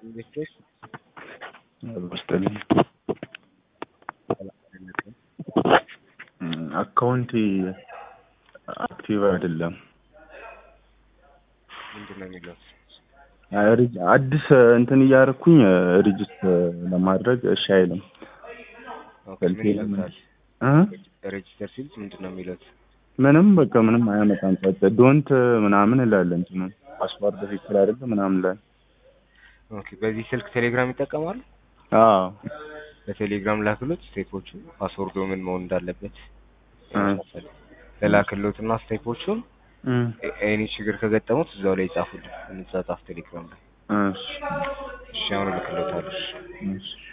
ኢንቨስተርስ በስጠልኝ አካውንት አክቲቭ አይደለም። ምንድን ነው የሚለው? ሪጅ- አዲስ እንትን እያደረኩኝ ሪጅስተር ለማድረግ እሺ አይልም። ኦኬ፣ ስልኬ ምን ለምን- ይሉታል? እ? ሬጅስተር ሲሉት ምንድን ነው የሚሉት? ምንም በቃ ምንም አያመጣም። ጸጥ ዶንት ምናምን እላለ እንትኑ ፓስዋርድ ትክክል አይደለም ምናምን ላይ ኦኬ፣ በዚህ ስልክ ቴሌግራም ይጠቀማሉ? አዎ በቴሌግራም ላክሎት ስቴፖቹ ፓስወርዶ ምን መሆን እንዳለበት እ። ለላክሎትና ስቴፖቹን እም፣ ኤኒ ችግር ከገጠሙት እዛው ላይ ይጻፉልን፣ እንጻጻፍ ቴሌግራም ላይ። እሺ እሺ አሁን እልክሎታለሁ። እሺ